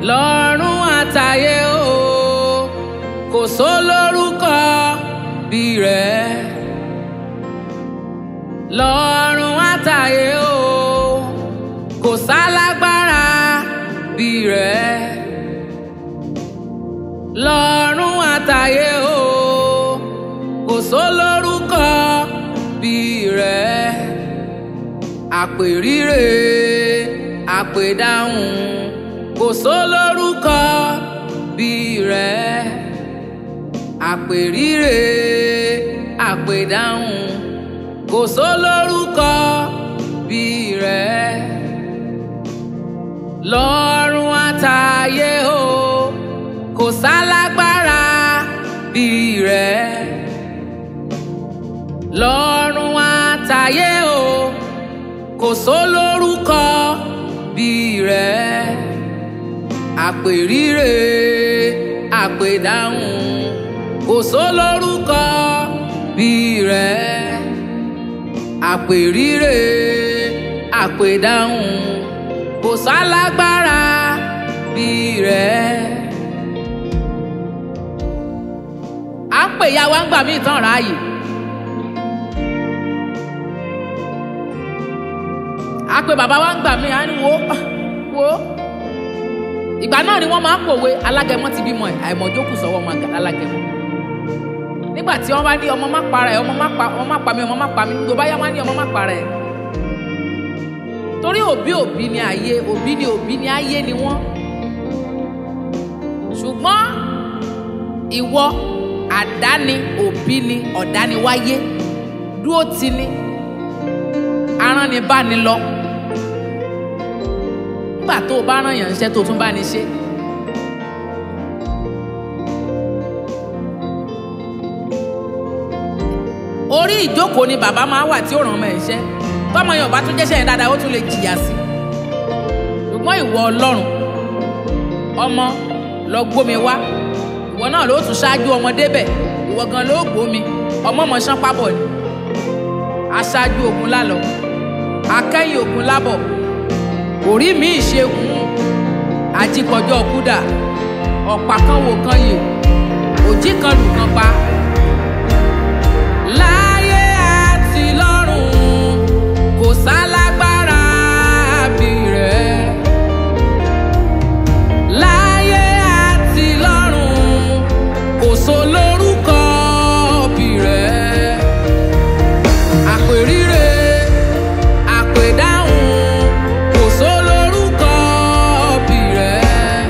lọ́run àtayé o kò sólórúkọ bí rẹ̀ lọ́run àtayé o kò sálágbára bí rẹ̀ lọ́run àtayé o kò sólórúkọ bí rẹ̀ àpèrire àpèdáhùn kò sólórúkọ bí rẹ̀ àpèrire àpèdáhùn kò sólórúkọ bí rẹ̀ lọ́run àtayé o kò sálágbára bí rẹ̀ lọ́run àtayé o kò sólórúkọ bí rẹ̀ àpèrire àpèdáhùn kò sólórúkọ bí rẹ̀ àpèrire àpèdáhùn kò sálágbára bí rẹ̀. à ń pè ya wa ń gbà mí ìtàn ráàyè. a pe bàbá wa ń gbà mí à ń wo wo ìgbà náà ni wọ́n máa ń pòwe alágẹmọ ti bímọ ẹ̀ àìmọ̀jókù sọ́wọ́ ọmọ àgàlà alágẹmọ nígbà tí wọ́n bá ní ọmọ má para ẹ̀ ọmọ má pa ọmọ má pa mí ọmọ má pa mí tó bá yá wọ́n á ní ọmọ má para ẹ̀ torí òbí òbí ni ayé òbí ni òbí ni ayé ni wọ́n ṣùgbọ́n ìwọ àdáni òbí ni ọ̀dániwáyé dúró ti ni aránibáni lọ nígbà tó o bá rán yàn ṣẹ́ tó o tún bá ní ṣe. orí ìjókòó ni bàbá máa wà tí ó ràn ọmọ ẹ̀ ṣẹ́ tọ́mọ yẹn ò bá tún jẹ́ṣẹ́ yẹn dáadáa ó tún lè jìyà sí i ṣùgbọ́n ìwọ ọlọ́run ọmọ lọ gbómi wá ìwọ náà ló tún ṣáájú ọmọ débẹ̀ ìwọ gan ló gbómi ọmọ mọ̀ ṣán pábọ̀ ni aṣáájú ogun lálọ́ akẹ́yìn ogun lábọ̀ orí mi ìṣegun ajíkọjọ́ kúdà ọ̀pá kan wò kan yè òjì kan lù kan pa. láyé àti lọ́run kò sálágbára bí rẹ̀. láyé àti lọ́run kò sólórúkọ bí rẹ̀. àpèrire àpèdáhùn kò sólórúkọ bí rẹ̀.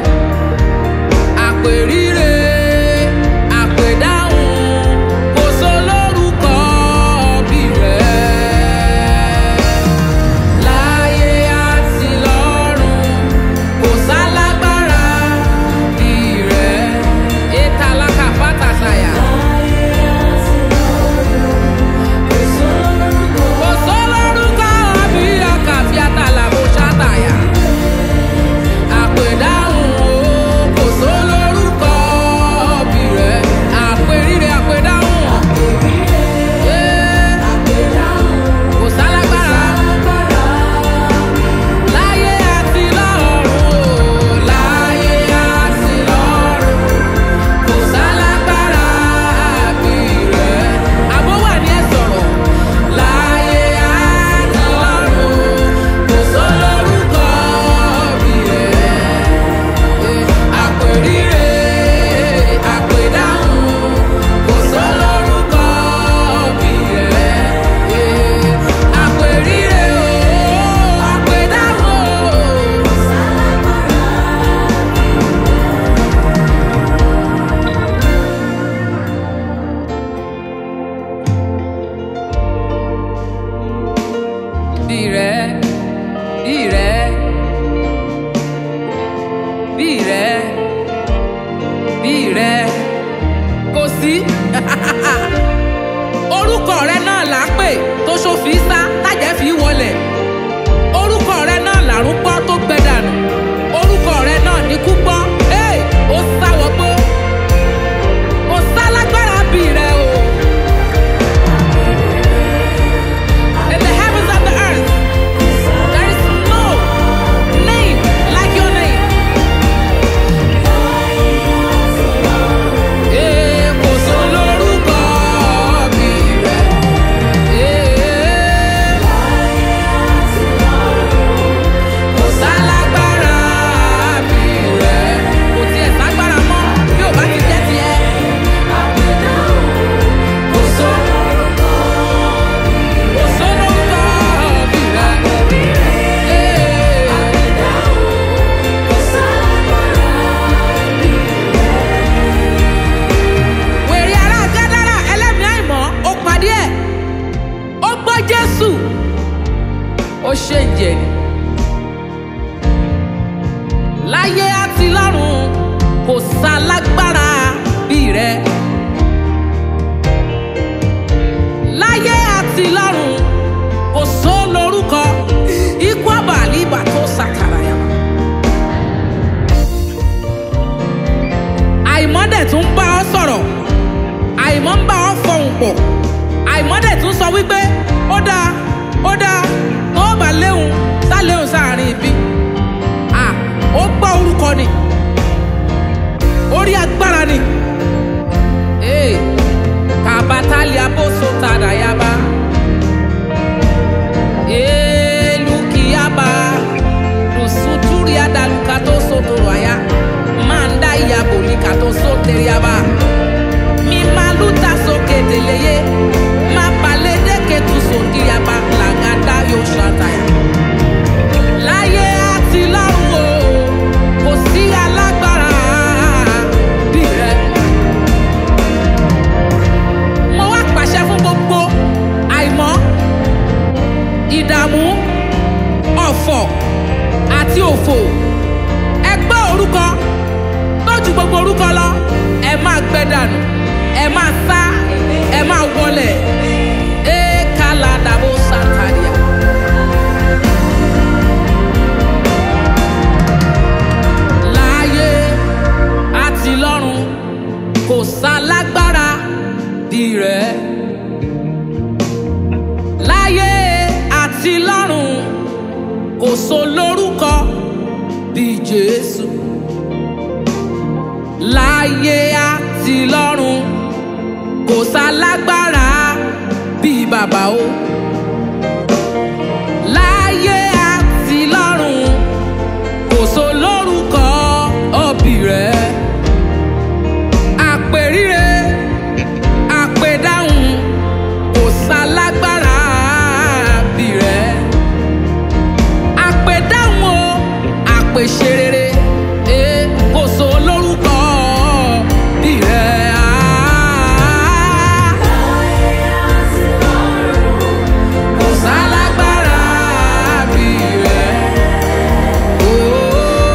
àpèrire àpèdáhùn kò sólórúkọ bí rẹ̀. láyé àti lọ́run kò sálágbára bí rẹ̀. ètàlákà fàtàṣàyà. kò sólórúkọ bí ọkà fíátàlà bó ṣàtàyà. àpèdáhùn o kò sólórúkọ bí rẹ̀. àpèrire àpèdáhùn. Yeah. Kò sálágbára. Láyé àti lọ́run o, láyé àti lọ́run. Kò sálágbára bí rẹ̀. Àbó wà ní ẹ̀ sọ̀rọ̀. Láyé àti lọ́run. Kò sólórúkọ bí rẹ̀. Àpèrire, àpèdáhùn. Kò sólórúkọ bí rẹ̀. Àpèrire o, àpèdáhùn o. bí rẹ bí rẹ bí rẹ bí rẹ kò sí orúkọ rẹ náà là ń pè tó ṣòfin sá tájẹ́ fi wọlẹ̀ orúkọ rẹ náà làrún gbọ́ tó gbẹ dànù orúkọ rẹ náà ní kú gbọ́ Hey! ó sáwọ́ gbó kò sálágbára bí rẹ o. In the heavens and the earth, there is no name like your name. dia daluka tó sotoro aya manda iya bolika tó soteriaba mi maluta soke deleye ma palede ketu sokiaba lagada yóò ṣàtàyà. láyé àti lọ́run o kò sí alágbára bí rẹ. mo wá pàṣẹ fún gbogbo àìmọ́ ìdààmú ọ̀fọ̀ àti òfò ẹ gbọ́ orúkọ tó ju gbogbo orúkọ lọ ẹ máa gbẹ dànù ẹ máa sá ẹ máa wọlẹ̀ ẹ kálá dàbò sàtàríà. láyé àti lọ́run kò sálágbára bí rẹ̀ láyé àti lọ́run kò sólórúkọ bí jésù láyé àti lọ́run kò sálágbára bí bàbá o láyé àti lọ́run kò sólórúkọ òbí rẹ̀ àpèríre àpèdáhùn kò sálágbára bí rẹ̀ àpèdáhùn o àpèṣerere eh, kò sólórúkọ bí rẹ̀ ah. kò sálágbára bí rẹ̀ oh.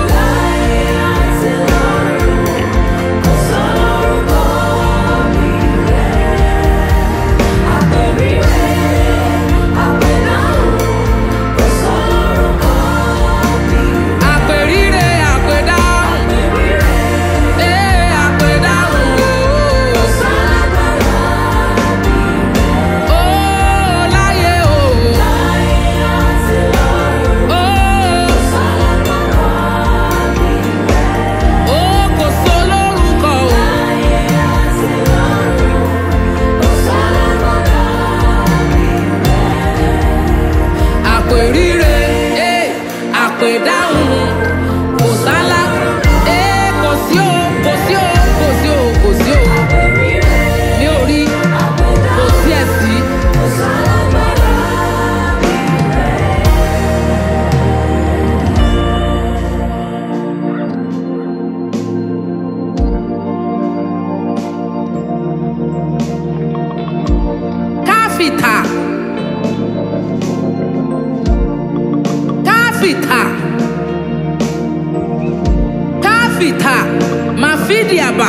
àpèríre àpèdáhùn eh, àpèdáhùn o. Oh, láyé o. Oh, oh, kò sólórúkọ o. àpèríre eh, àpèdáhùn kò sálá eh, kò sí o kò sí o kò sí o kò sí o mi ò rí kò sí ẹ̀ sí. káfíńtà káfíńtà káfíńtà màfídíàbà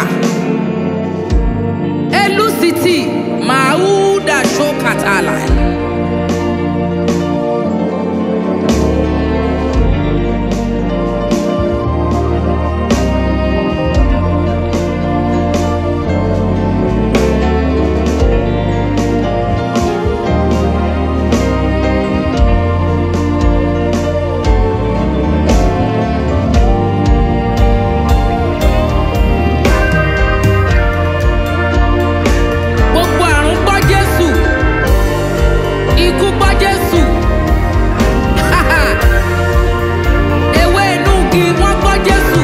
elusiti màúdà ṣókàtàlà. gbogbo àrùn gbọ́ jésù ikú gbọ́ jésù ewé inú igi wọ́n gbọ́ jésù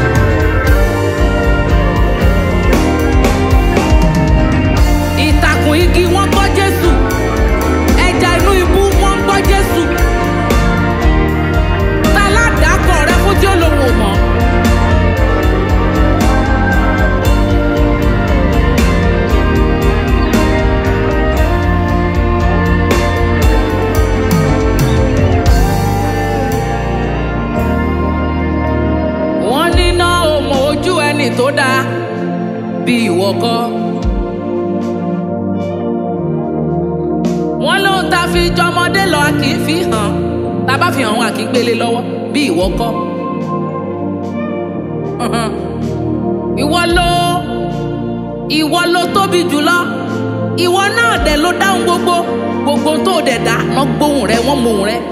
ìtàkùn igi wọ́n gbọ́ jésù ẹja inú ibú wọ́n gbọ́ jésù táládàákọ̀ rẹ fún tí ó lòun ò mọ̀. wọ́n níná ọmọ ojú ẹni tó dáa bí ìwọ kọ́. wọ́n lóhun tá a fi jọmọdé lọ a kì í fi hàn tá a bá fi hàn wọn a kì í gbélé lọ́wọ́ bí ìwọ kọ́. ìwọ ló ìwọ ló tóbi jùlọ ìwọ náà dẹ̀ ló dáhùn gbogbo gbogbo tó dẹ̀ dá wọ́n gbóhùn rẹ wọ́n mọ ohùn rẹ.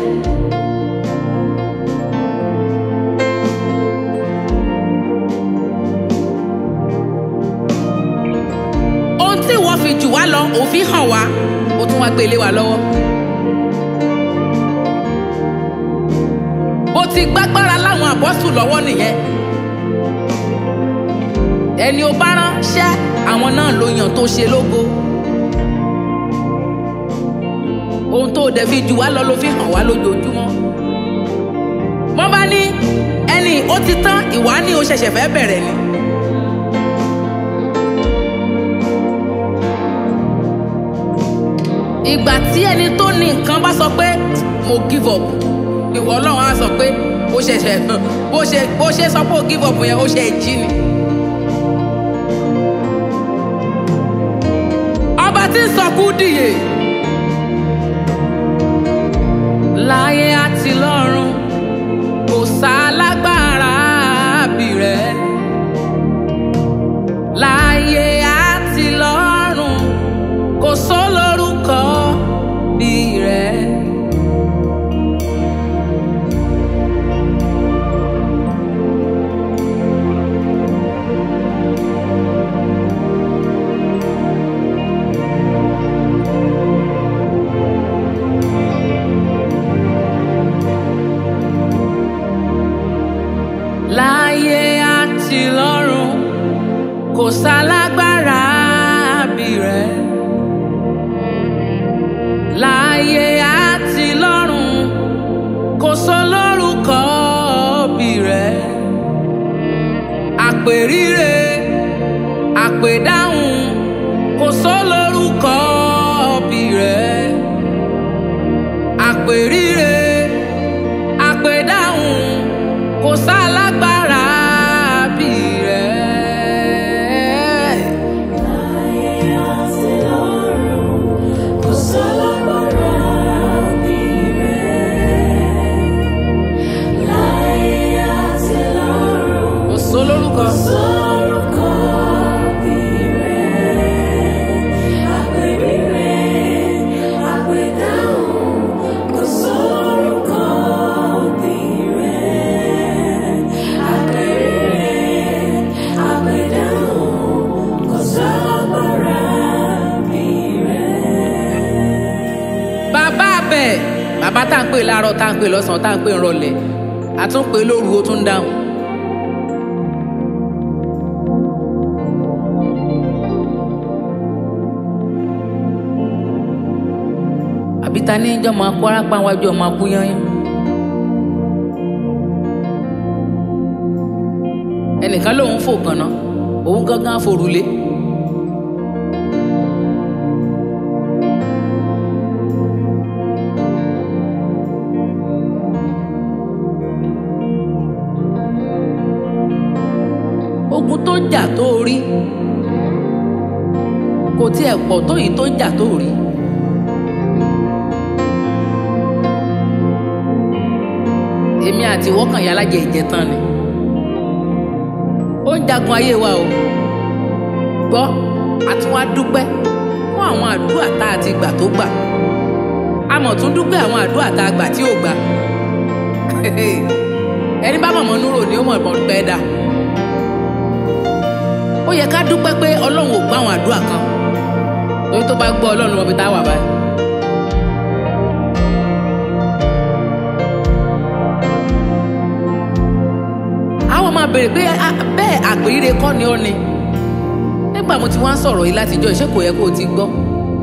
ohun tí ìwọ fi jù wá lọ òfin hàn wá ó tún wá gbé lé wa lọ́wọ́. bó ti gbágbára láwọn àpọ́sù lọ́wọ́ nìyẹn ẹni o bá ránṣẹ́ àwọn náà ló yàn tó ṣe lógo ohun tó dẹ̀ fi jù wá lọ ló fi hàn wá lójoojúmọ́ wọ́n bá ní ẹni ó ti tán ìwà ni o ṣẹ̀ṣẹ̀ fẹ́ bẹ̀rẹ̀ ni. ìgbà tí ẹni tó ní nǹkan bá sọ pé mo give up ìwọ ọlọ́run á sọ pé ó ṣẹ̀ṣẹ̀ bó ṣe bó ṣe sọ pé ó give up yẹn ó ṣe jí ni. ọba tí ń sọkú dìye láyé àti lọ́run kò sálágbára bí rẹ̀ láyé àti lọ́run kò sólórúkọ bí rẹ̀. láyé àti lọ́run kò sálágbára bí rẹ̀. láyé àti lọ́run kò sólórúkọ bí rẹ̀. àpèríre àpèdáhùn kò sólórúkọ bí rẹ̀. àpèríre àpèdáhùn kò sálágbára bí rẹ̀. kò sólórúkọ. bàbá bẹ́ẹ̀ bàbá tá à ń pè láàárọ̀ tá à ń pè lọ́sàn-án tá à ń pè ńrọ̀lẹ́ àtúnpè lóru ó tún ń dáhùn. àbí ta ní ìjọ máa kú arápá wájú ọmọ akú yányán. ẹnìkan lòun fò kànáà òun gángan forulé. ogun tó jà tó rí kò tiẹ̀ pọ̀ tó yìí tó jà tó rí. èmi àti wọ́kàn yà lájẹ ìjẹtàn ni ó ń jagun ayé wa o gbọ́ àtúwá dúpẹ́ fún àwọn àdúrà tá a ti gbà tó gbà a mọ̀ tún dúpẹ́ àwọn àdúrà tá a gbà tí ò gbà ẹni bá mọ̀mọ́ núrò ni ó mọ̀ mọ̀ pẹ́ dà ó yẹ ká dúpẹ́ pé ọlọ́run ò gbọ́ àwọn àdúrà kan lórí tó bá gbọ́ ọlọ́run wọn fi tá a wà báyìí. àwọn máa béèrè pé "Ah, bẹ́ẹ̀ àpèrire kọ́ ni ó ni nígbà mo ti wá ń sọ̀rọ̀ yìí látijọ́ ìṣe kò yẹ kó o ti gbọ́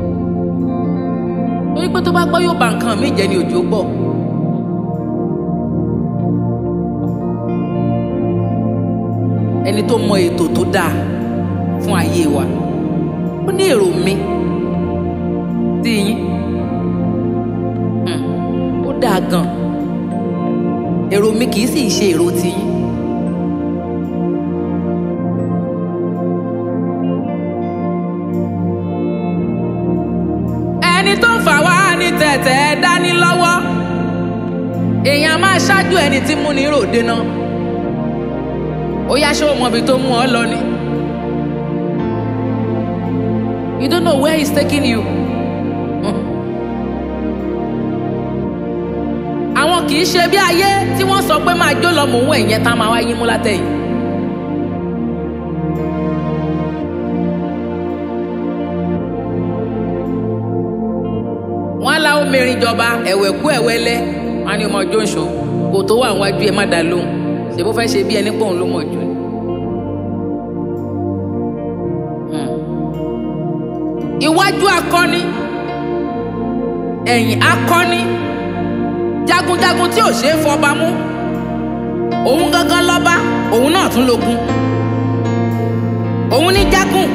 torí pé tó bá gbọ́ yóò ba nǹkan míì jẹ́ ni òjò gbọ́. ẹni tó mọ ètò tó dáa fún ayé wa ó ní èrò mi sí yín Hmm, ó dáa gan èrò mi kì í sì ṣe èrò tiyín. ẹni tó ń fà wá ní tẹ̀tẹ̀ dání lọ́wọ́ èèyàn máa ṣáájú ẹni tí múni ròde náà ó yá ṣé o mọ ibi tó mú ọ lọ ni you don't know where he's taking you. àwọn kì í ṣe bí ayé tí wọ́n sọ pé máa jó lọ mò ń wẹ̀ yẹn tá a máa wá yín mú látẹ̀yìn. wọ́n á la omirin jọba ẹ̀wẹ̀ kú ẹ̀wẹ́lẹ́ wọ́n á ní ọmọ jóńṣó kò tó wà wájú ẹ má dá lóhùn ṣe bó fẹ́ ṣe bí ẹni pé òun ló mọ̀ jù ni. Hmm. iwájú akọni ẹ̀yìn akọni jagunjagun tí ò ṣeé fọba mú òun gangan lọ́ba òun náà tún lógun òun ní jágùn.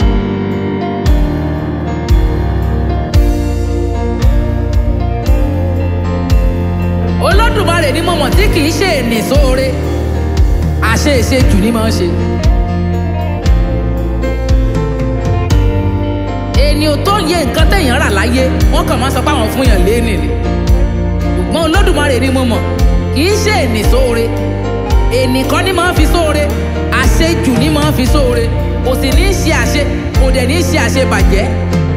olódùmarè ni mo mọ̀ tí kì í ṣe ènì sóore àṣe ìṣe jù ní máa ń ṣe. ènìyàn tó ń yẹ nǹkan téèyàn rà láyé wọ́n kàn máa sọ pé àwọn fún yàn léènì ni ṣùgbọ́n olódùmarè ni mo mọ̀ kì í ṣe ènì sóore ènì kan ní máa ń fi sóore àṣejù ní máa ń fi sóore kò sì ní í ṣe àṣe kò dẹ̀ ní í ṣe àṣebàjẹ́